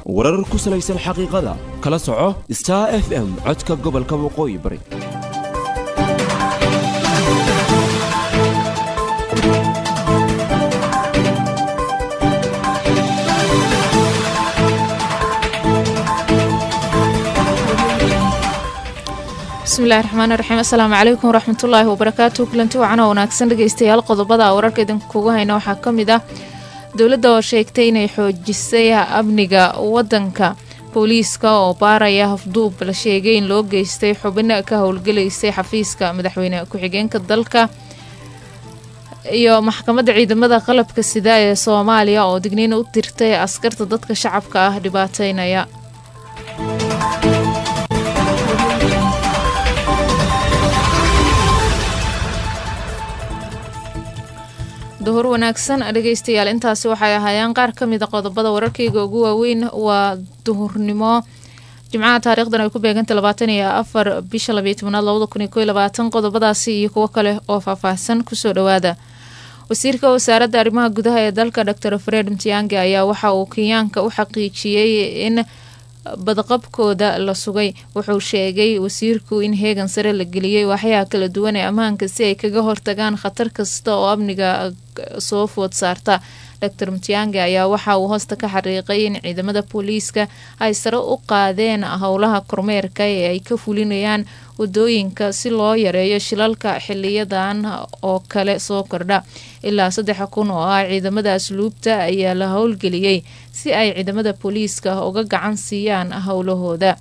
warar ku salaysan xaqiiqada kala soco star f m codka gobolka waqooyi bari bismillahi raxmaani raxiim assalaamu calaykum waraxmatullaahi wabarakaatu kulanti wacan oo wanaagsan dhegeystayaal qodobada wararka idinkugu hayna waxaa ka mid ah dowladda oo sheegtay inay xoojisay amniga wadanka booliiska oo baaraya hafduub la sheegay in loo geystay xubin ka howlgelaysay xafiiska madaxweyne ku-xigeenka dalka iyo maxkamadda ciidamada qalabka sida ee soomaaliya oo digniin u dirtay askarta dadka shacabka ah dhibaateynaya duhur wanaagsan dhegeystayaal intaasi waxay ahaayeen qaar ka mida qodobada wararkayga ugu waaweyn waa duhurnimo jimcaha taarikhdan ay ku beegantay labaatan iyo afar bisha labiyo tobnaad labada kun iyo koy labaatan qodobadaasi iyo kuwo kale oo faahfaahsan kusoo dhawaada wasiirka wasaaradda arrimaha gudaha ee dalka dor fred mtiange ayaa waxa uu kenyaanka u xaqiijiyey in badqabkooda la sugay wuxuu sheegay wasiirku in heegan sare la geliyey waaxyaha kala duwan ee ammaanka si ay kaga hortagaan khatar kasta oo amniga soo food saarta dor mtiange ayaa waxa uu hoosta ka xariiqay in ciidamada booliiska ay sare u qaadeen howlaha kormeerka ee ay ka fulinayaan wadooyinka si loo yareeyo shilalka xiliyadan oo kale soo kordha ilaa saddex kun oo ah ciidamada asluubta ayaa la howlgeliyey si ay ciidamada booliiska uga gacan siiyaan howlahooda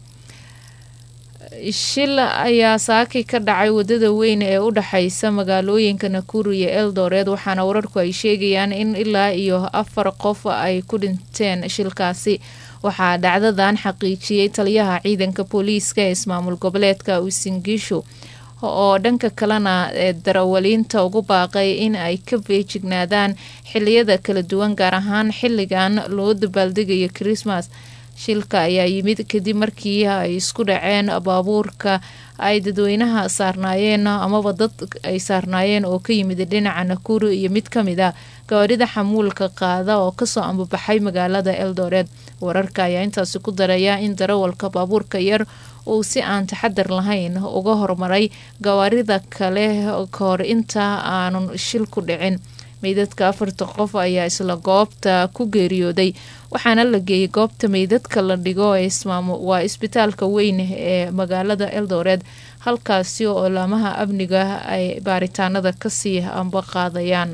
shil ayaa saaki ka dhacay wadada weyn ee u dhexeysa magaalooyinka nakuru iyo eldoret waxaana wararku ay sheegayaan in ilaa iyo afar qof ay ku dhinteen shilkaasi waxaa dhacdadan xaqiijiyey taliyaha ciidanka booliiska ee ismaamul goboleedka usingishu oo dhanka kalena ee darawaliinta ugu baaqay in ay ka feejignaadaan xiliyada kala duwan gaar ahaan xilligan loo dabaaldegayo christmas shilka ayaa yimid kadib markii ay isku dhaceen baabuurka ay dadweynaha saarnaayeen amaba dad ay saarnaayeen oo ka yimid dhinaca nakuru iyo mid ka mid a gawaarida xamuulka qaada oo kasoo ambabaxay magaalada eldoret wararka ayaa intaasi ku daraya in darawalka baabuurka yar uu si aan taxadar lahayn uga hormaray gawaarida kale kahor inta aanun shil ku dhicin meydadka afarta qof ayaa isla goobta ku geeriyooday waxaana la geeyay goobta meydadka la dhigo waa isbitaalka weyn ee magaalada eldoret halkaasi oo laamaha amniga ay baaritaanada kasii amba qaadayaan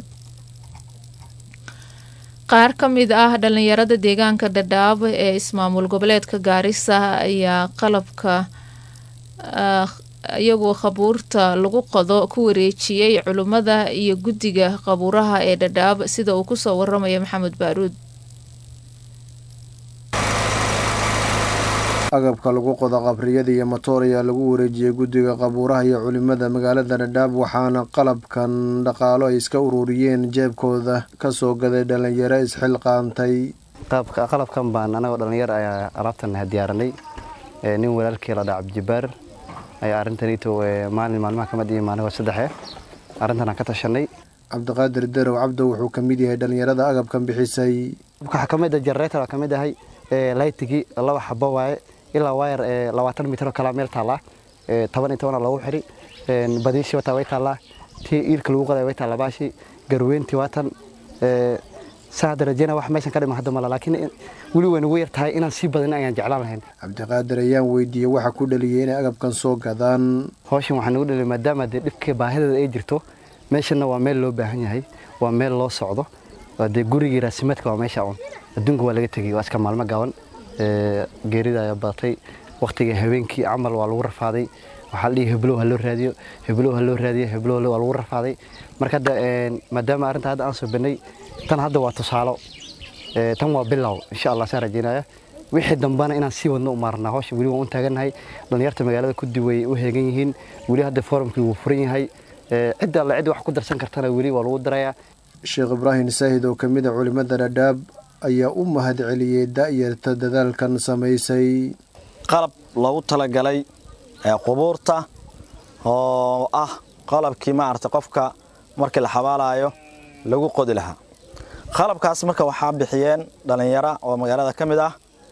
qaar ka mid ah dhalinyarada deegaanka dhadhaab ee ismaamul goboleedka gaarisa ayaa qalabka iyagoo qabuurta lagu qodo ku wareejiyey culimmada iyo guddiga qabuuraha ee dhadhaab sida uu kusoo waramaya maxamed baaruud agabka lagu qodo qabriyada iyo matoor ayaa lagu wareejiyey guddiga qabuuraha iyo culimada magaalada dhadhaab waxaana qalabkan dhaqaalo ay iska ururiyeen jeebkooda kasoo gaday dhalinyaro isxilqaantay qalabkan baan anagoo dhalinyar ayaa alaabtan diyaaranay nin walaalkii la dhaca abdijabaar ayaa arrintanito maalin maalmaha kamid iyo maaligoo saddexe arrintan aan ka tashanay cabdiqaadir darow cabdo wuxuu ka mid yahay dhalinyarada agabkan bixisay waxaa kamid a generator ka mid ahay laytigii laba xabo waaye ilaa waayar labaatan mitir oo kalaa meel taallaa toban iyo tobana loogu xiri badiishii wataa way taallaa tii iilka lagu qoday way taallaa baashi garweyntii waatan saa hadda rajeyna wax meeshan ka dhima hadda mala laakiin weli way nagu yar tahay inaan sii badin ayaan jeclaan lahayn cabdiqaadir ayaan weydiiyey waxa ku dhaliyay inay agabkan soo gadaan hawshan waxaa nagu dhaliyay maadaama dee dhibka baahideeda ay jirto meeshanna waa meel loo baahan yahay waa meel loo socdo dee gurigii raasimaadka waa meesha un adduunka waa laga tegey waa iska maalmo gaaban geerida ayaa badatay wakhtiga habeenkii camal waa lagu rafaaday waxaa la dhihi heblow ha loo raadiyo heblow ha loo raadiyo heblow waa lagu rafaaday marka hadda maadaama arrinta hadda aan soo bannay tan hadda waa tusaalo tan waa bilow insha allah saan rajeynaya wixii dambana inaan sii wadno u maarnaa hawsha weli waan u taagannahay dhallinyarta magaalada kudi way u heegan yihiin weli hadda forumkii wuu furan yahay cidda alle cid wax ku darsan kartana weli waa lagu darayaa sheekh ibraahim saahid oo ka mid a culimmada dhadhaab ayaa u mahad celiyey da'yarta dadaalkan samaysay qalab loogu talagalay qubuurta oo ah qalabkii maarata qofka markii la xabaalayo lagu qodi lahaa qalabkaas marka waxaa bixiyeen dhallinyaro oo magaalada ka mid ah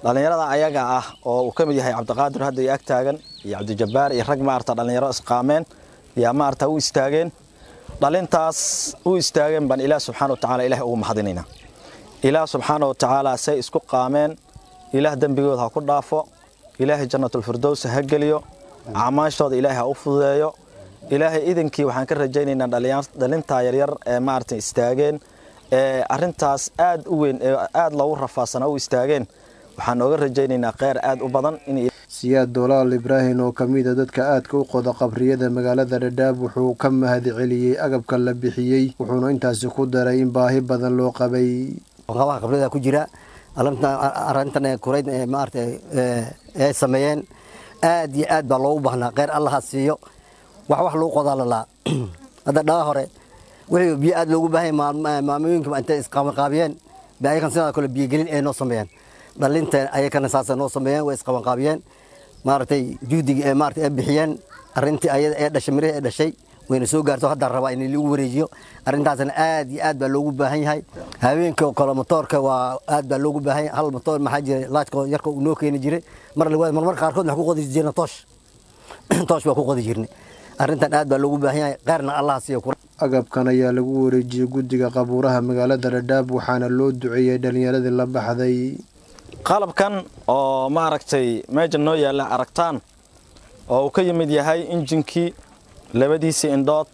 dhallinyarada ayaga ah oo uu ka mid yahay cabdiqaadir hadda iyo ag taagan iyo cabdijabbaar iyo rag maarata dhallinyaro isqaameen yaa maarata u istaageen dhalintaas u istaageen baan ilaah subxaana wa tacaala ilaah ugu mahadinaynaa ilaah subxaana wa tacaala say isku qaameen ilaah dembigooda ha ku dhaafo ilaahay jannatulfirdows ha geliyo acmaashooda ilaahay ha u fududeeyo ilaahay idinkii waxaan ka rajaynaynaa dhalintaa yaryar ee maarata istaageen ee arintaas aad u weyn ee aad loogu rafaasana u istaageen waxaan nooga rajaynaynaa kheyr aad u badan in siyaad doolaal ibraahim oo ka mid a dadka aadka u qoda qabriyada magaalada dhadhaab wuxuu ka mahad celiyey agabka la bixiyey wuxuuna intaasi ku daray in baahi badan loo qabay qabaha qabriyada ku jira arintan kurayd maarata ay sameeyeen aad iyo aad baa loogu baahnaa kheyr allaha siiyo wax wax lagu qodaa lalaa hadda dhaga hore wixii biyo aad loogu baahan maamooyinka intay isqabanqaabiyeen ba ayakan sidoo kale biyogelin ay noo sameeyeen dhalinta ayakana saasa noo sameeyeen way isqabanqaabiyeen maaragtay juhdiga ee maarata ay bixiyeen arrintii ayada ee dhashay mirihii ee dhashay wayna soo gaarto hadda rabaa in lagu wareejiyo arrintaasna aad iyo aad baa loogu baahan yahay haweenka kale motoorka waa aad baa loogu baahan yahay hal motoor maxaa jiray laajka yarka uu noo keeni jiray mar labaad marmar qaarkood waxaan ku qodi jirna toosh toosh baa ku qodi jirnay arrintan aad baa loogu baahan yahay kheyrna allah siiyo agabkan ayaa lagu wareejiyey guddiga qabuuraha magaalada dhadhaab waxaana loo duceeyey dhallinyaradii la baxday qalabkan oo maaragtay meesha noo yaalla aragtaan oo uu ka yimid yahay injinkii labadiisii indhood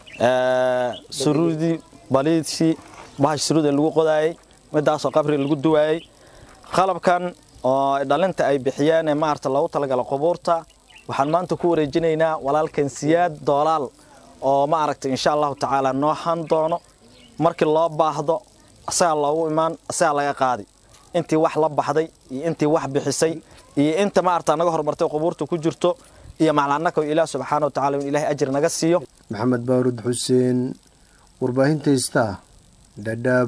suruudii baliidii bahash suruuda lagu qodaayey midaasoo qabri lagu duwaayey qalabkan oo dhalinta ay bixiyeen ee maarata loogu talagala qubuurta waxaan maanta ku wareejinaynaa walaalkan siyaad doolaal oo maaragtay insha allahu tacaala noo han doono markii loo baahdo asagaa loogu imaan asagaa laga qaadi intii wax la baxday iyo intii wax bixisay iyo inta maarata naga hormartay qubuurta ku jirto iyo maclanaka ilaah subxaana wa tacala in ilahay ajir naga siiyo maxamed baarud xuseen warbaahinta istaa dhadhaab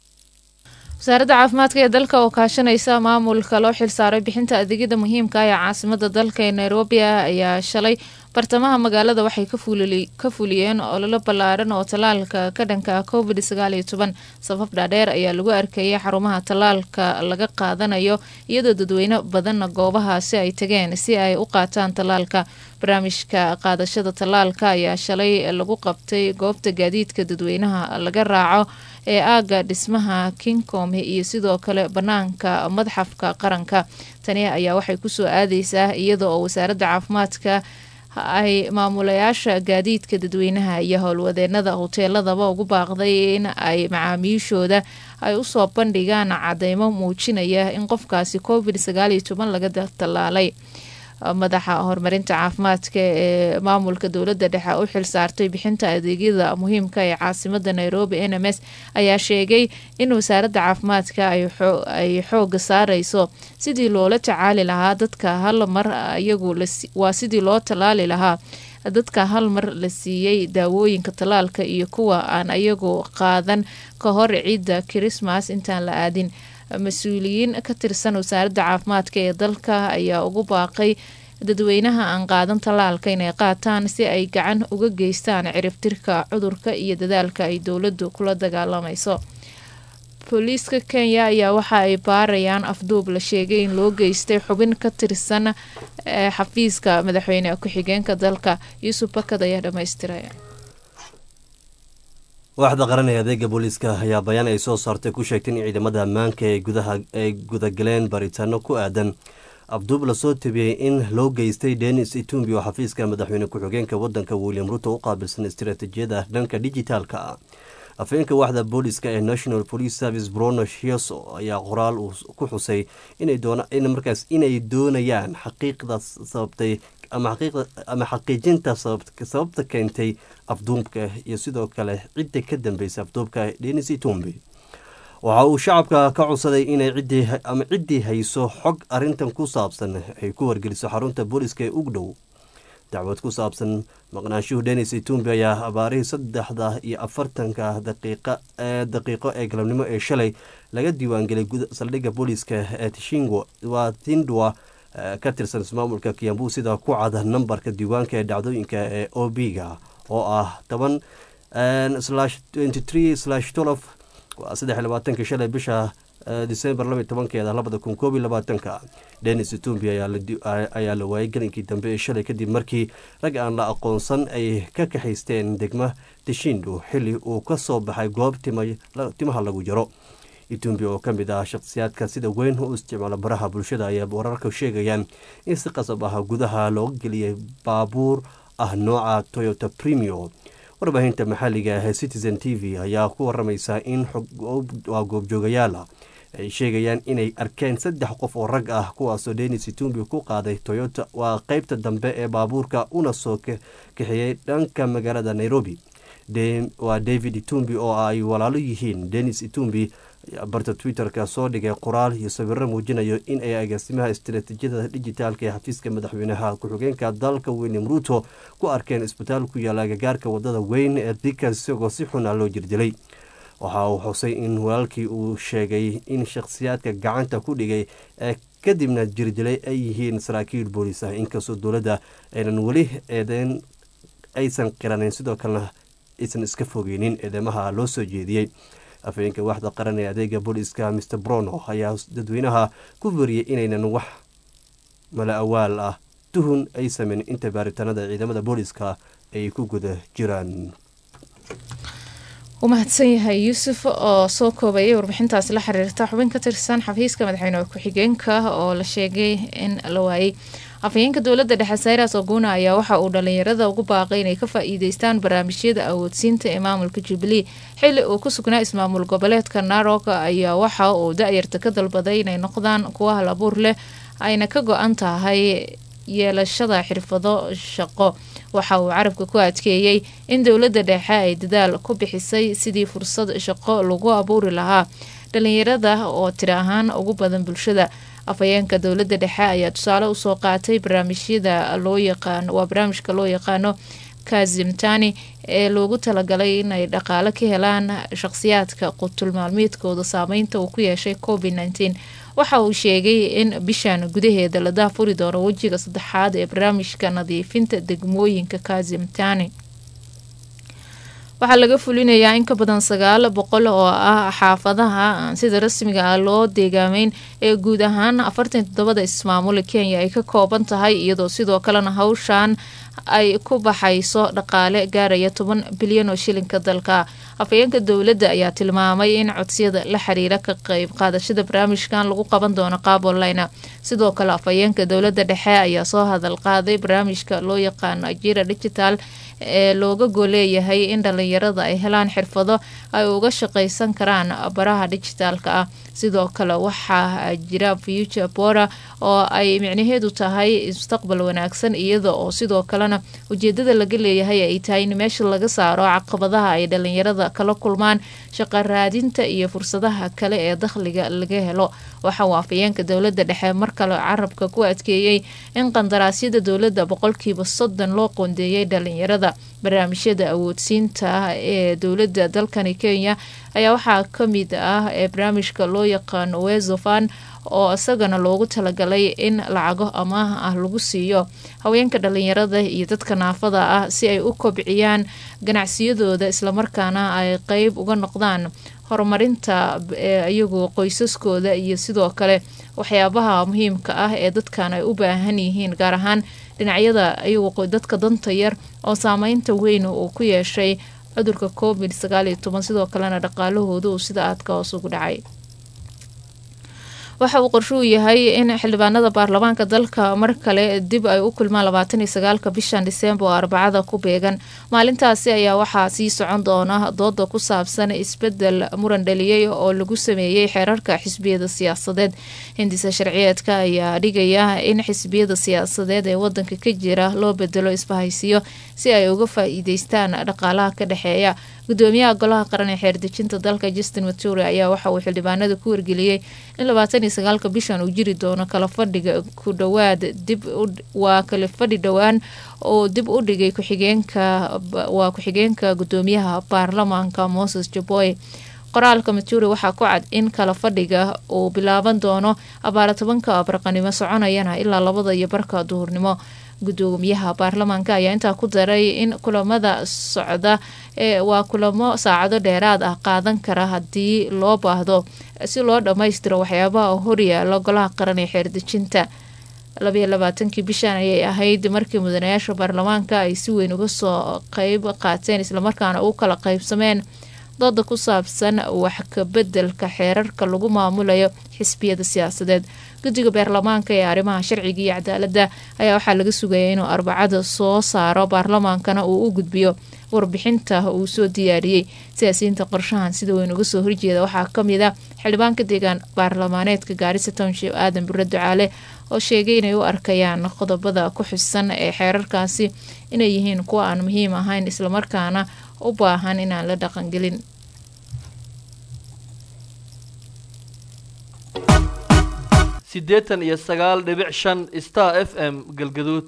wasaaradda caafimaadka ee dalka oo kaashanaysa maamulka loo xilsaaray bixinta adeegyada muhiimka ah ee caasimada dalka ee nairobi ah ayaa shalay bartamaha magaalada waxay ka fuliyeen ololo ballaaran oo tallaalka ka dhanka covid sagaaliyo toban safaf dhaadheer ayaa lagu arkayay xarumaha tallaalka laga qaadanayo iyadoo dadweyne badanna goobahaasi ay tageen si ay u qaataan tallaalka barnaamijka qaadashada tallaalka ayaa shalay lagu qabtay goobta gaadiidka dadweynaha laga raaco ee aaga dhismaha kingcom iyo sidoo kale banaanka madxafka qaranka tani ayaa waxay kusoo aadeysaa iyada oo wasaaradda caafimaadka ay maamulayaasha gaadiidka dadweynaha iyo howlwadeenada hoteeladaba ugu baaqday in ay macaamiishooda ay usoo bandhigaan cadeymo muujinaya in qofkaasi covid sagaaliyo toban laga tallaalay madaxa horumarinta caafimaadka ee maamulka dowladda dhexe u xilsaartay bixinta adeegyada muhiimka ee caasimada nairobi n m s ayaa sheegay in wasaaradda caafimaadka ay xooga saareyso sidii loola tacaali lahaa dadka hal mar iyagu waa sidii loo tallaali lahaa dadka hal mar la siiyey daawooyinka tallaalka iyo kuwa aan iyagu qaadan ka hor ciidda kirismas intaan la aadin mas-uuliyiin ka tirsan wasaaradda caafimaadka ee dalka ayaa ugu baaqay dadweynaha aan qaadan tallaalka inay qaataan si ay gacan uga geystaan ciribtirka cudurka iyo dadaalka ay dowladdu kula dagaalamayso booliiska kenya ayaa waxa ay baarayaan afduub la sheegay in loo geystay xubin ka tirsan xafiiska madaxweyne ku-xigeenka dalka yuusuf bakad ayaa dhammaystiray waaxda qaran ee adeega booliiska ayaa bayaan ay soo saartay ku sheegtay in ciidamada ammaanka ee gudaha ay gudagaleen baaritaano ku aadan abduub lasoo tabiyey in loo geystay denis itumbi oo xafiiska madaxweyne ku-xigeenka wadanka william ruto u qaabilsan istaraatiijiyada dhanka dijitaalka afeenka waaxda booliska ee national police service brono shieso ayaa qoraal uu ku xusay markaas inay doonayaan xaqiiqda sababtay ama xaqiijinta sababta keentay afduubka iyo sidoo kale cidda ka dambeysay afduubka denis itumbi waxa uu shacabka ka codsaday inay ama ciddii hayso xog arintan ku saabsan ay ku wargeliso xarunta booliska ee ug dhow dacwad ku saabsan maqnaanshuhu denis itumbi ayaa abaarihii saddexda iyo afartanka daqiiqo ee galabnimo ee shalay laga diiwaangelay saldhigga booliiska ee tishingwa waa tindwa ka tirsan ismaamulka kiambu sida ku cada nambarka diiwaanka ee dhacdooyinka ee o b-ga oo ah toban waa saddex labaatanka shalay bisha disembar laba tobankeeda labada kun koob iyo labaatanka denis itumbi ayaa la waayay gelinkii dambe ee shalay kadib markii rag aan la aqoonsan ay ka kaxaysteen degma tishindu xili uu ka soo baxay goob timaha lagu jaro itumbi oo ka mid ah shakhsiyaadka sida weyn u isticmaala baraha bulshada ayaa wararka sheegayaan in si qasab ah gudaha looga geliyay baabuur ah nooca toyota premio warbaahinta maxalliga ah ee citizen t v ayaa ku waramaysa in waa goobjoogayaala ay sheegayaan inay arkeen saddex qof oo rag ah kuwaasoo denis itumbi ku qaaday toyota waa qeybta dambe ee baabuurka una soo kaxeeyey dhanka magaalada nairobi waa david itumbi oo ay walaalo yihiin denis itumbi barta twitter-ka soo dhigay qoraal iyo sawiro muujinayo in ay agaasimaha istaraatiijiyada dijitaalka ee xafiiska madaxweynaha ku-xigeenka dalka william ruuto ku arkeen isbitaal ku yaala agagaarka wadada weyn ee dika isagoo si xun ah loo jirdilay waxa uu xusay in walaalkii uu sheegay in shakhsiyaadka gacanta ku dhigay ee kadibna jirdilay ay yihiin saraakiil booliis ah inkastoo dowladda aynan weli eedeen aysan qiranin sidoo kalena aysan iska fogeynin eedeymaha loo soo jeediyey afhayeenka waaxda qaran ee adeega booliiska mr brono ayaa dadweynaha ku veriyey inaynan wax mala awaal ah tuhun ay sameyn inta baaritaanada ciidamada booliiska ay ku guda jiraan wuu mahadsan yahay yuusuf oo soo koobayay warbixintaasi la xiriirta xubin ka tirsan xafiiska madaxweyne ku-xigeenka oo la sheegay in la waayey afhayeenka dowladda dhexe sayras oguna ayaa waxa uu dhalinyarada ugu baaqay inay ka faa-iideystaan barnaamijyada awoodsiinta ee maamulka jubilee xili uu ku sugnaa ismaamul goboleedka narok ayaa waxa uu da-yarta ka dalbaday inay noqdaan kuwa hal abuur leh ayna ka go-an tahay yeelashada xirfado shaqo waxa uu carabka ku adkeeyey in dowladda dhexe ay dadaal ku bixisay sidii fursad shaqo lagu abuuri lahaa dhalinyarada oo tiri ahaan ugu badan bulshada afhayeenka dowladda dhexe ayaa tusaale usoo qaatay barnaamijyada loo yaqaano waa barnaamijka loo yaqaano kazimtani ee loogu talagalay inay dhaqaale ka helaan shaqsiyaadka qutul maalmeedkooda saameynta uu ku yeeshay covid nteen waxa uu sheegay in bishan gudaheeda la daafuri doono wejiga saddexaad ee barnaamijka nadiifinta degmooyinka kazimtani waxaa laga fulinayaa in ka badan sagaal boqol oo ah xaafadaha aan sida rasmiga ah loo deegaameyn ee guud ahaan afartan toddobada ismaamul kenya ay ka kooban tahay iyadoo sidoo kalena hawshan ay ku baxayso dhaqaale gaaraya toban bilyan oo shilinka dalka afhayeenka dowladda ayaa tilmaamay in codsiyada la xiriira ka qeyb qaadashada barnaamijkan lagu qaban doono qaab online sidoo kale afhayeenka dowladda dhexe ayaa soo hadal qaaday barnaamijka loo yaqaano ajira digital ee looga gooleeyahay in dhalinyarada ay helaan xirfado ay uga shaqaysan karaan baraha dijitaalka ah sidoo kale waxaa jira future bora oo ay micnaheedu tahay mustaqbal wanaagsan iyada oo sidoo kalena ujeedada laga leeyahay ay tahay in meesha laga saaro caqabadaha ay dhalinyarada kala kulmaan shaqa raadinta iyo fursadaha kale ee dakhliga laga helo waxa uu afhayeenka dowladda dhexe mar kale carabka ku adkeeyey in qandaraasyada dowladda boqolkiiba soddon loo qoondeeyay dhalinyarada barnaamijyada awoodsiinta ee dowladda dalkani kenya ayaa waxaa kamid ah ee barnaamijka loo yaqaano wezofan oo isagana loogu talagalay in lacago amaah ah lagu siiyo haweenka dhalinyarada iyo dadka naafada ah si ay u kobciyaan ganacsiyadooda islamarkaana ay qeyb uga noqdaan horumarinta iyagu qoysaskooda iyo sidoo kale waxyaabaha muhiimka ah ee dadkan ay u baahan yihiin gaar ahaan dhinacyada iyagu dadka danta yar oo saameynta weyn uu ku yeeshay cudurka covid sagaal iyo toban sidoo kalena dhaqaalahooda uu sida aadka hoos ugu dhacay waxa uu qorsho u yahay in xildhibaanada baarlamaanka dalka mar kale dib ay u kulmaan labaatan iyo sagaalka bishan disembar oo arbacada ku beegan maalintaasi ayaa waxaa sii socon doona dooda ku saabsan isbedel muran dhaliyey oo lagu sameeyey xeerarka xisbiyada siyaasadeed hindisa sharciyeedka ayaa dhigaya in xisbiyada siyaasadeed ee wadanka ka jira loo bedelo isbahaysiyo si ay uga faa-iideystaan dhaqaalaha ka dhexeeya gudoomiyaha golaha qaran ee xeerdejinta dalka justin mature ayaa waxa uu xildhibaanada ku wargeliyey in labaatan iyo sagaalka bishan uu jiri doono kala fadhiga ku dhowaad dib waa kala fadhi dhowaan oo dib u dhigay ku-xigeenka waa ku-xigeenka gudoomiyaha baarlamaanka moses jaboy qoraalka mature waxaa ku cad in kala fadhiga uu bilaaban doono abaara tobanka barqanimo soconayana ilaa labada iyo barka duhurnimo gudoomiyaha baarlamaanka ayaa intaa ku daray in kulamada socda ee waa kulamo saacado dheeraad ah qaadan kara haddii loo baahdo si loo dhammaystiro waxyaabaha horyaala golaha qaran ee xeerdejinta labayo labaatankii bishan ayay ahayd markii mudanayaasha baarlamaanka ay si weyn uga soo qeyb qaateen islamarkaana u kala qeybsameen dooda ku saabsan wax kabedelka xeerarka lagu maamulayo xisbiyada siyaasadeed guddiga baarlamaanka ee arrimaha sharciga iyo cadaaladda ayaa waxaa laga sugaya inuu arbacada soo saaro baarlamaankana uu u gudbiyo warbixinta uu soo diyaariyey siyaasiyiinta qorshahan sida weyn uga soo horjeeda waxaa kamid a xildhibaanka deegaan baarlamaaneedka gaarisa township aadan bure ducaale oo sheegay inay u arkayaan qodobada ku xusan ee xeerarkaasi inay yihiin kuwa aan muhiim ahayn islamarkaana u baahan inaan la dhaqangelin siddeetan iyo sagaal dhibic shan star f m galgaduud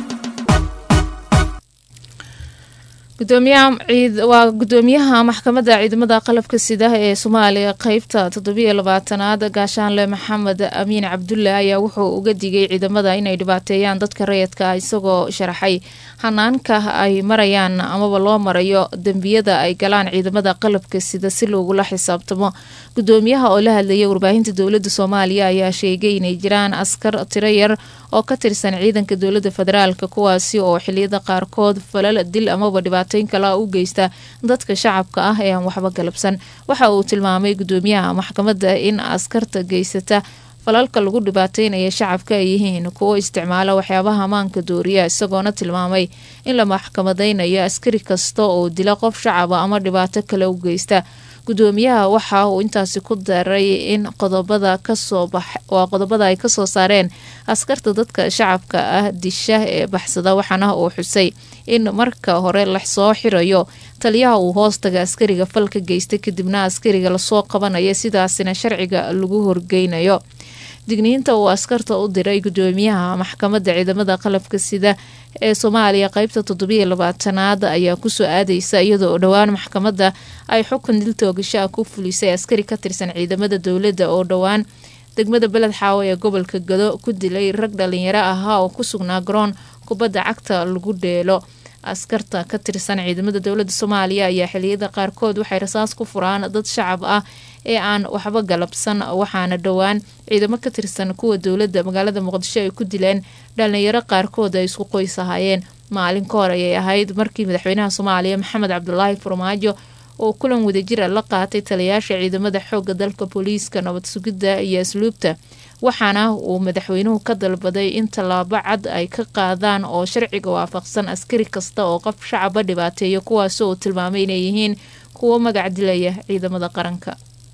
gudoomiyaha ciid waa gudoomiyaha maxkamadda ciidamada qalabka sida ee soomaaliya qeybta toddobiyo labaatanaad gaashaanle maxamed amiin cabdulle ayaa wuxuu uga digay ciidamada inay dhibaateeyaan dadka rayidka ah isagoo sharaxay hanaanka ay marayaan amaba loo marayo dembiyada ay galaan ciidamada qalabka sida si loogula xisaabtamo gudoomiyaha oo la hadlayay warbaahinta dowlada soomaaliya ayaa sheegay inay jiraan askar tiro yar oo ka tirsan ciidanka dowlada federaalk kuwaasi oo xiliyada qaarkood falal dil amaba dhibaateyn kala u geysta dadka shacabka ah ee aan waxba galabsan waxa uu tilmaamay gudoomiyaha maxkamadda in askarta geysata falalka lagu dhibaateynaya shacabka ay yihiin kuwo isticmaala waxyaabaha amaanka dooriya isagoona tilmaamay in la maxkamadeynayo askari kasta oo dila qof shacaba ama dhibaato kale u geysta gudoomiyaha waxa uu intaasi ku daray in qodobada kasoo bax waa qodobada ay kasoo saareen askarta dadka shacabka ah disha ee baxsada waxaana uu xusay in marka hore lasoo xirayo taliyaha uu hoostaga askariga falka geysta kadibna askariga lasoo qabanayo sidaasina sharciga lagu horgeynayo digniinta uu askarta u diray gudoomiyaha maxkamadda ciidamada qalabka sida ee soomaaliya qeybta toddobiyo labaatanaad ayaa kusoo aadeysa iyadoo oo dhowaan maxkamadda ay xukun dil toogashaa ku fulisay askari ka tirsan ciidamada dowladda oo dhowaan degmada beled xaawo ee gobolka gado ku dilay rag dhalinyaro ahaa oo ku sugnaa garoon kubadda cagta lagu dheelo askarta ka tirsan ciidamada dowladda soomaaliya ayaa xiliyada qaarkood waxay rasaas ku furaan dad shacab ah ee aan waxba galabsan waxaana dhowaan ciidamo ka tirsan kuwa dowladda magaalada muqdisho ay ku dileen dhalinyaro qaarkood ay isku qoys ahaayeen maalin ka hor ayay ahayd markii madaxweynaha soomaaliya maxamed cabdulaahi farmaajo oo kulan wadajira la qaatay taliyayaasha ciidamada xooga dalka booliiska nabad sugidda iyo asluubta waxaana uu madaxweynuhu ka dalbaday in tallaabo cad ay ka qaadaan oo sharciga waafaqsan askari kasta oo qof shacaba dhibaateeya kuwaas uu tilmaamay inay yihiin kuwo magac dilaya ciidamada qaranka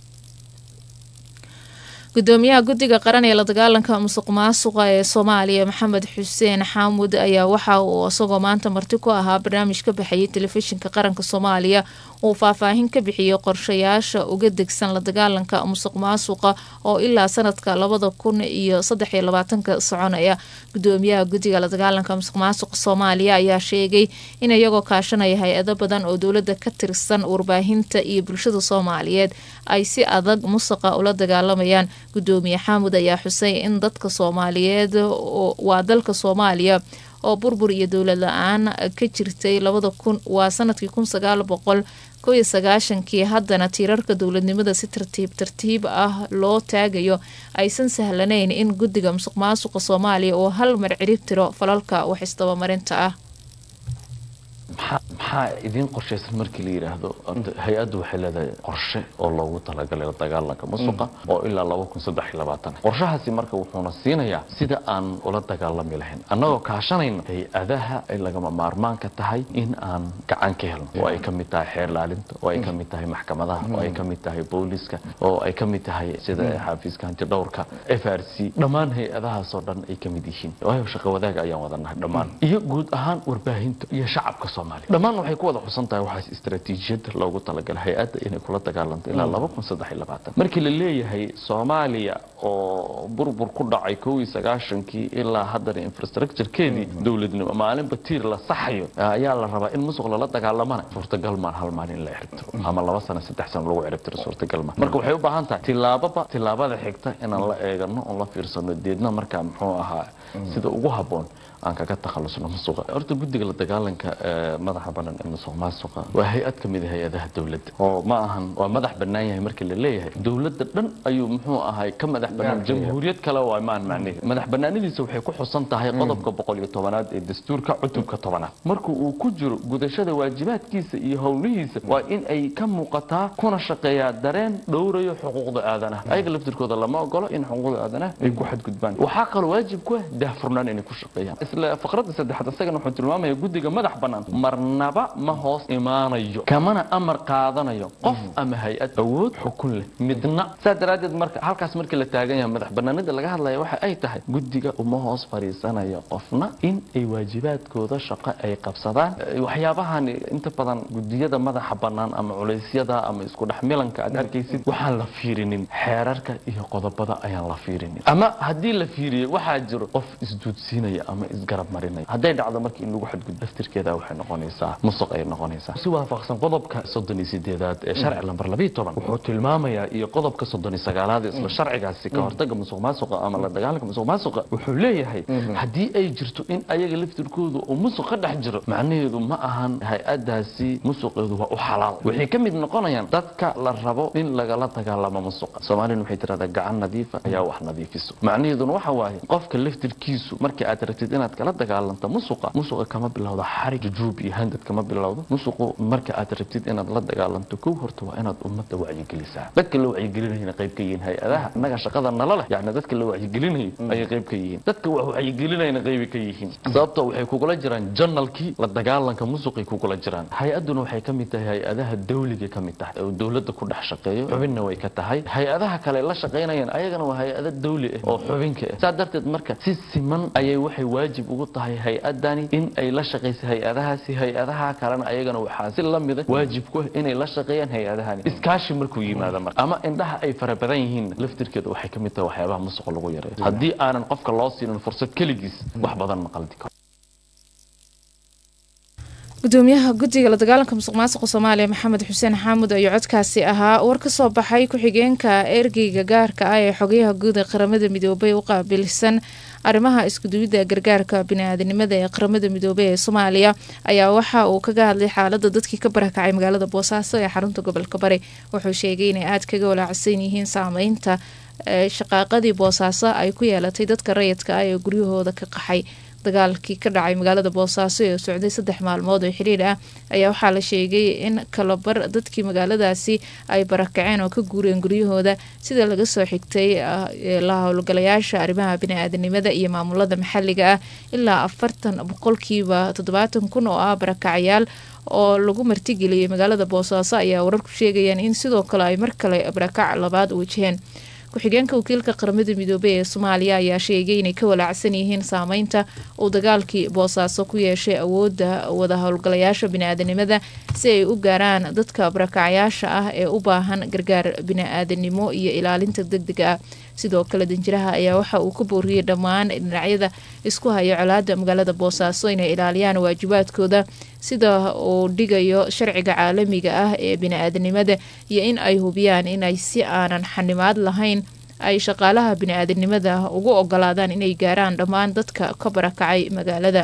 gudoomiyaha guddiga qaran ee la dagaalanka musuq maasuqa ee soomaaliya maxamed xuseen xaamud ayaa waxa uu isagoo maanta marti ku ahaa barnaamij ka baxayay telefishinka qaranka soomaaliya uu faahfaahin ka bixiyey qorshayaasha uga degsan la dagaalanka musuq maasuqa oo ilaa sanadka labada kun iyo saddex iyo labaatanka soconaya gudoomiyaha guddiga la dagaalanka musuq maasuqa soomaaliya ayaa sheegay in iyagoo kaashanaya hay-ado badan oo dowladda ka tirsan warbaahinta iyo bulshada soomaaliyeed ay si adag musuqa ula dagaalamayaan gudoomiye xaamud ayaa xusay in dadka soomaaliyeed waa dalka soomaaliya oo burbur iyo dowlad la-aan ka jirtay labada kun waa sanadkii kun sagaal boqol kow iyo sagaashankii haddana tiirarka dowladnimada si tartiib tartiib ah loo taagayo aysan sahlanayn in guddiga musuq maasuqa soomaaliya uu hal mar cirib tiro falalka wax isdabamarinta ah maxaa idiin qorshaysan markii la yidhaahdo hay-addu waxay leedahay qorshe oo loogu talagalay la dagaalanka musuqa oo ilaa laba kun saddex iyo labaatan qorshahaasi marka wuxuuna siinayaa sida aan ula dagaalami lahayn annagoo kaashanayna hay-adaha ay lagama maarmaanka tahay in aan gacan ka helno oo ay ka mid tahay xeer laalinta oo ay ka mid tahay maxkamadaha oo ay ka mid tahay booliska oo ay ka mid tahay sida xafiiska hantidhowrka f r c dhammaan hay-adahaasoo dhan ay ka mid yihiin waayo shaqo wadaaga ayaan wadanahay dhammaan iyo guud ahaan warbaahinta iyo shacabka dhammaan waxay ku wada xusan tahay waxaas istaraatiijiyadda loogu talagalay hay-adda inay kula dagaalanto ilaa laba kun saddex iyo labaatan markii la leeyahay soomaaliya oo burbur ku dhacay kow iyo sagaashankii ilaa haddana infrastructurekeedii dowladnimo maalinba tiir la saxayo ayaa la rabaa in musuq lala dagaalamana suurtagal maan hal maalin in la ciribtiro ama laba sano saddex sano lagu ciribtiro suurtagal maan marka waxay u baahan tahay tillaababa tillaabada xigta inaan la eegano oon la fiirsano deedna markaa muxuu ahaa sida ugu habboon aan kaga takhalusno musuqa horta guddiga la dagaalanka ee madaxa banan ee musuq maasuqa waa hay-ad ka mid ah hay-adaha dowladda oo ma ahan waa madax bannaan yahay markii la leeyahay dowladda dhan ayuu muxuu ahay ka madax bannaan jamhuuriyad kale waa maan macnihi madax bannaanadiisa waxay ku xusan tahay qodobka boqol iyo tobanaad ee dastuurka cutubka tobanaad marka uu ku jiro gudashada waajibaadkiisa iyo howlihiisa waa in ay ka muuqataa kuna shaqeeyaa dareen dhowrayo xuquuqda aadanaha ayaga laftirkooda lama ogolo in xuquuqda aadanaha ay ku xadgudbaan waxaa kaloo waajib ku ah daahfurnaan inay ku shaqeeyaan isla faqradda saddexaad isagana wuxuu tilmaamaya guddiga madax bannaan marnaba ma hoos imaanayo kamana amar qaadanayo qof ama hay-ad awood xukun leh midna saa daraaddeed marka halkaas markii la taagan yahay madax bannaanida laga hadlaya waxa ay tahay guddiga uma hoos fadhiisanayo qofna in ay waajibaadkooda shaqo ay qabsadaan waxyaabahan inta badan gudiyada madaxa bannaan ama culeysyada ama isku dhex milanka aad arkaysid waxaan la fiirinin xeerarka iyo qodobada ayaan la fiirinin ama haddii la fiiriyo waxaa jiro qof isduudsiinaya ama isgarab marinaya hadday dhacdo markii in lagu xadgudbo laftirkeeda waxay noqonaysaa musuq ay noqonaysaa si waafaqsan qodobka soddon iyo sideedaad ee sharci lambar labiyo toban wuxuu tilmaamayaa iyo qodobka soddon iyo sagaalaad ee isla sharcigaasi ka hortaga musuq maasuqa ama la dagaalanka musuq maasuqa wuxuu leeyahay haddii ay jirto in ayaga laftirkoodu uu musuq ka dhex jiro macnaheedu ma ahan hay-adaasi musuqeedu waa u xalaal waxay ka mid noqonayaan dadka la rabo in lagala dagaalamo musuqa soomaalina waxay tirahdaa gacan nadiifa ayaa wax nadiifiso macnaheeduna waxa waaye qofka laftirkiisu markii aad rabtid inaad kala dagaalanto musuqa musuqa kama bilowdo xarig jujuub iyo handad kama bilowdo musuqu marka aad rabtid inaad la dagaalanto kow horta waa inaad ummadda wacyigelisaa dadka la wacyigelinayana qayb ka yihiin hay-adaha innaga shaqada nala leh yacni dadka la wacyigelinayo ayay qayb ka yihiin dadka wax wacyigelinayana qaybi ka yihiin sababtoo waxay kugula jiraan janalkii la dagaalanka musuqay kugula jiraan hay-aduna waxay ka mid tahay hay-adaha dawliga ka mid tahay oo dowladda ku dhex shaqeeyo xubinna way ka tahay hay-adaha kale la shaqaynayaan ayagana waa hay-ada dawli ah oo xubinka ah saa darteed marka si siman ayay waxay waajib ugu tahay hay-adani in ay la shaqayso hay-adahaasi hay-adaha kalena ayagana waxaa si la mida waajib ku ah inay la shaqeeyaan hay-adahani iskaashi markuu yimaado marka ama indhaha ay fara badan yihiin laftirkeeda waxay ka mid tahay waxyaabaha musuqa lagu yareeyo haddii aanan qofka loo siinin fursad keligiis wax badan ma qaldi karo gudoomiyaha guddiga la dagaalanka musuq maasuqa soomaaliya maxamed xuseen xaamud ayuu codkaasi ahaa war ka soo baxay ku-xigeenka ergeyga gaarka ah ee xogayaha guud ee qaramada midoobay u qaabilsan arrimaha iskuduwidda gargaarka bini-aadanimada ee qaramada midoobey ee soomaaliya ayaa waxa uu kaga hadlay xaalada dadkii ka barakacay magaalada boosaaso ee xarunta gobolka bari wuxuu sheegay inay aada kaga walaacsan yihiin saameynta shaqaaqadii boosaaso ay ku yeelatay dadka rayidka ah ee guryahooda ka qaxay dagaalkii ka dhacay magaalada boosaaso ee socday saddex maalmood oo xiriir ah ayaa waxaa la sheegay in kalabar dadkii magaaladaasi ay barakaceen oo ka guureen guryahooda sida laga soo xigtay la howlgalayaasha arrimaha bini-aadanimada iyo maamulada maxaliga ah ilaa afartan boqolkiiba toddobaatan kun oo ah barakacayaal oo lagu martigeliyay magaalada boosaaso ayaa wararku sheegayaan in sidoo kale ay mar kale barakac labaad wajaheen ku-xigeenka wakiilka qaramada midoobey ee soomaaliya ayaa sheegay inay ka walaacsan yihiin saameynta uu dagaalkii boosaaso ku yeeshay awoodda wada howlgalayaasha bini-aadanimada si ay u gaaraan dadka barakacayaasha ah ee u baahan gargaar bini-aadanimo iyo ilaalinta deg dega ah sidoo kale danjiraha ayaa waxa uu ka booriyey dhammaan dhinacyada isku haya colaada magaalada boosaaso inay ilaaliyaan waajibaadkooda sida uu dhigayo sharciga caalamiga ah ee bini-aadanimada iyo in ay hubiyaan inay si aanan xanimaad lahayn ay shaqaalaha bini-aadanimada ugu ogolaadaan inay gaaraan dhammaan dadka ka barakacay magaalada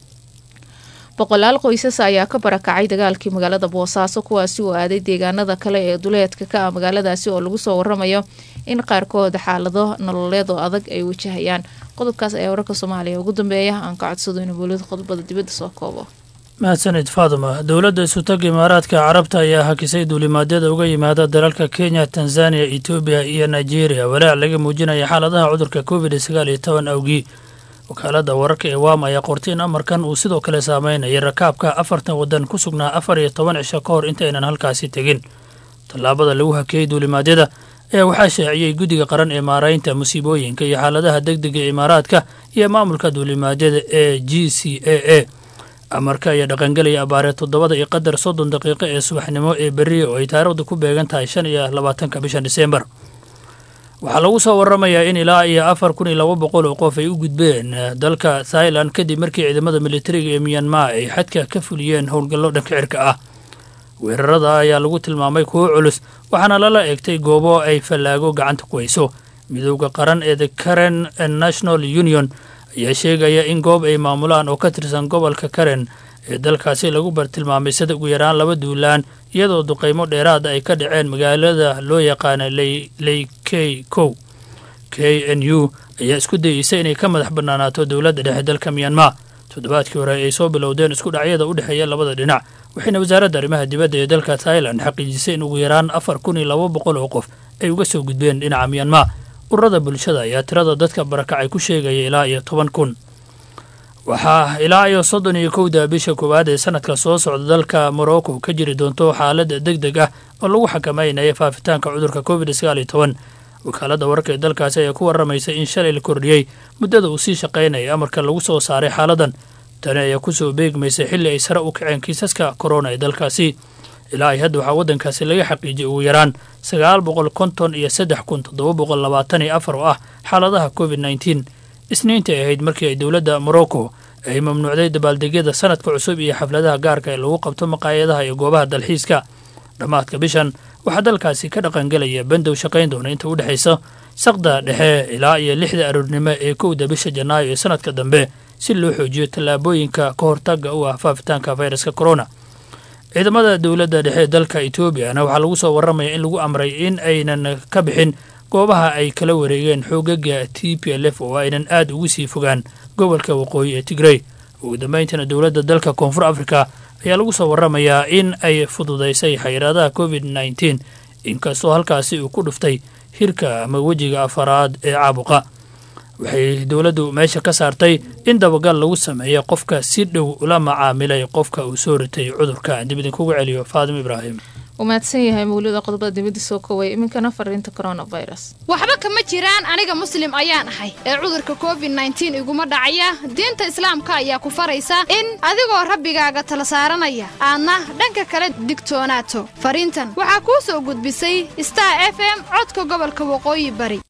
boqolaal qoysas ayaa ka barakacay dagaalkii magaalada boosaaso kuwaasi oo aaday deegaanada kale ee duleedka ka ah magaaladaasi oo lagu soo waramayo in qaarkood xaalado nololeed oo adag ay wajahayaan qodobkaas ayaa wararka soomaaliya ugu dambeeya aan ka codsado inuu boolida qodobada dibadda soo koobo mahadsanid faaduma dowladda isutaga imaaraadka carabta ayaa hakisay duulimaadyada uga yimaada dalalka kenya tanzaniya etoobiya iyo nigeria walaac laga muujinaya xaaladaha cudurka covid sagaal iyo toban awgii wakaaladda wararka ee waam ayaa qortay in amarkan uu sidoo kale saameynayay rakaabka afartan waddan ku sugnaa afar iyo toban cisho ka hor intaynan halkaasi tegin tallaabada lagu hakeeyey duulimaadyada ayaa waxaa shaaciyey guddiga qaran ee maaraynta musiibooyinka iyo xaaladaha deg dega ee imaaraadka iyo maamulka duulimaadyada ee g c a a amarka ayaa dhaqangelaya abaaree toddobada iyo qadar soddon daqiiqo ee subaxnimo ee berri oo ay taariikhdu ku beegan tahay shan iyo labaatanka bishan diseembar waxaa lagu soo waramayaa in ilaa iyo afar kun iyo laba boqol oo qof ay u gudbeen dalka thailand kadib markii ciidamada militariga ee miyanmar ay xadka ka fuliyeen howlgallo dhanka cirka ah weerarada ayaa lagu tilmaamay kuwo culus waxaana lala eegtay goobo ay fallaago gacanta ku hayso midowda qaran ee the karen national union ayaa sheegaya in goob ay maamulaan oo ka tirsan gobolka karen ee dalkaasi lagu bartilmaamay sida ugu yaraan laba duulaan iyadoo duqaymo dheeraada ay ka dhaceen magaalada loo yaqaana ley k kow k n u ayaa isku dayeysa inay ka madax bannaanaato dowladda dhexe dalka miyanmar toddobaadkii hore ay soo bilowdeen isku dhacyada u dhexeeya labada dhinac waxayna wasaaradda arrimaha dibadda ee dalka thailand xaqiijisay in ugu yaraan afar kun iyo laba boqol oo qof ay uga soo gudbeen dhinaca miyanmar ururada bulshada ayaa tirada dadka barakacay ku sheegaya ilaa iyo toban kun waxaa ilaa iyo soddon iyo kowda bisha koowaad ee sanadka soo socda dalka morocco ka jiri doonto xaalad deg deg ah oo lagu xakameynaya faafitaanka cudurka covid sagaal iyo toban wakaaladda wararka ee dalkaasi ayaa ku warramaysa in shalay la kordhiyey muddada uu sii shaqaynaya amarka lagu soo saaray xaaladan tani ayaa kusoo beegmaysa xilli ay sare u kaceen kiisaska korona ee dalkaasi ilaa ay hadda waxaa waddankaasi laga xaqiijiyay ugu yaraan sagaal boqol konton iyo saddex kun toddoba boqol labaatan iyo afar oo ah xaaladaha covid nneteen isniinta ay ahayd markii ay dowladda morocco ay mamnuucday dabaaldegyada sanadka cusub iyo xafladaha gaarka ee lagu qabto maqaayadaha iyo goobaha dalxiiska dhammaadka bishan waxaa dalkaasi ka dhaqangelaya bandow shaqayn doona inta u dhexaysa saqda dhexe ilaa iyo lixda aroornimo ee kowda bisha janaayo ee sanadka dambe si loo xoojiyo tallaabooyinka ka hortaga u ah faafitaanka fayraska corona ciidamada dowladda dhexe ee dalka etoobiyana waxaa lagu soo warramaya in lagu amray in aynan ka bixin goobaha ay kala wareegeen xoogaga t p l f oo aynan aad ugu sii fogaan gobolka waqooyi ee tigrey ugu dambayntana dowladda dalka koonfur africa ayaa lagu soo warramayaa in ay fududaysay xayiraadaha covid nneteen inkastoo halkaasi uu ku dhuftay hirka ama wejiga afaraad ee caabuqa waxay dowladdu meesha ka saartay in dabagal lagu sameeyo qofka si dhow ula macaamilay qofka uu soo ritay cudurka dib idinkugu celiyo faadim ibraahim uu mahadsan yahay mawlida qodobada dibadda soo koway iminkana fariinta coronavirus waxba kama jiraan aniga muslim ayaan ahay ee cudurka covid nneteen iguma dhacaya diinta islaamka ayaa ku faraysa in adigoo rabbigaaga tala saaranaya aadna dhanka kale digtoonaato fariintan waxaa kuu soo gudbisay star f m codka gobolka waqooyi bari